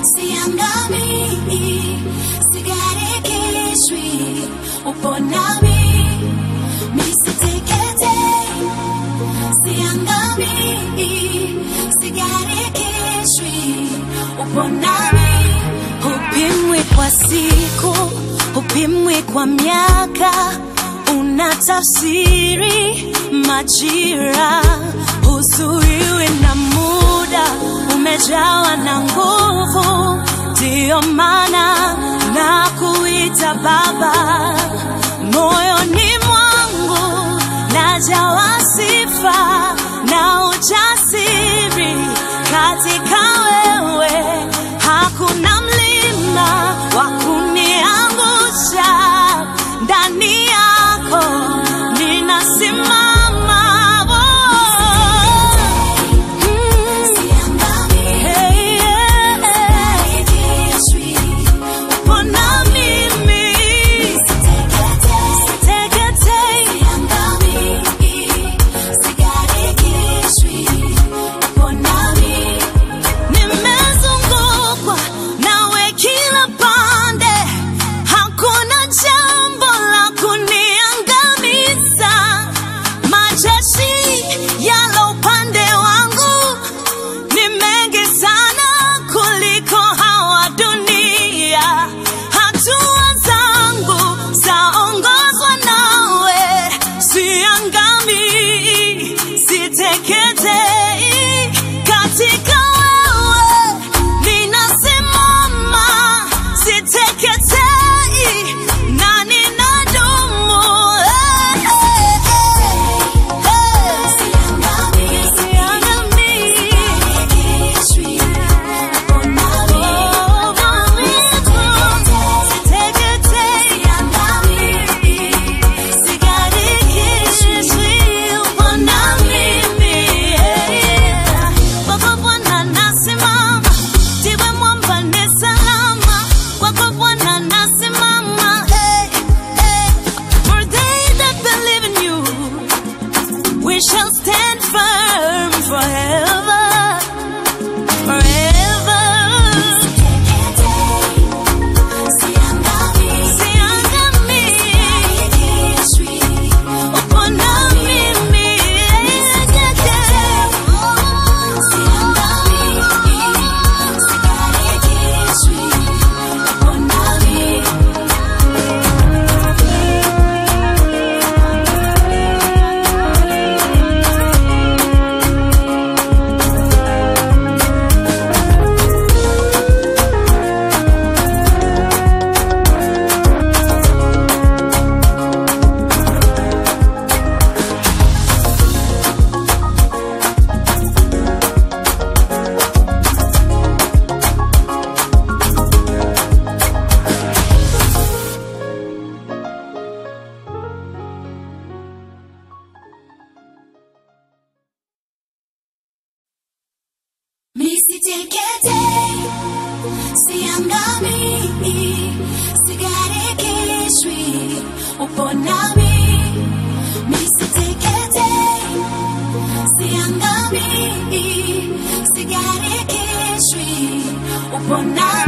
siangamii, sigarikishwi, upo nami, misiteketei, siangamii, sigarikishwi, upo nami, hupimwi kwa siku, hupimwi kwa miaka, unatafsiri majira, huzuiwi na muda, umejawa na nguvu, ndiyo maana na kuita Baba, moyoni mwangu najawa sifa na ujasiri katika wewe, hakuna mlima wa kuniangusha ndani yako ninasimama. Oh. Mm. Hey, yeah. Upo na mimi. Siteketei. Nimezungukwa nawe kila pande, hakuna jambo la kuniangamiza. Majeshi yalo upande wangu ni mengi sana kuliko hawa dunia. Hatua zangu zaongozwa nawe, siangamii, siteketei. Katika wewe ninasimama, siteketei na ninadumu. Eh, eh, eh, eh. We shall stand firm forever, forever. Siangamii, upo na mimi. Upo nami. Misiteketei, siangamii, sigarikishwi, upo nami. Misiteketei, siangamii, sigarikishwi, upo nami.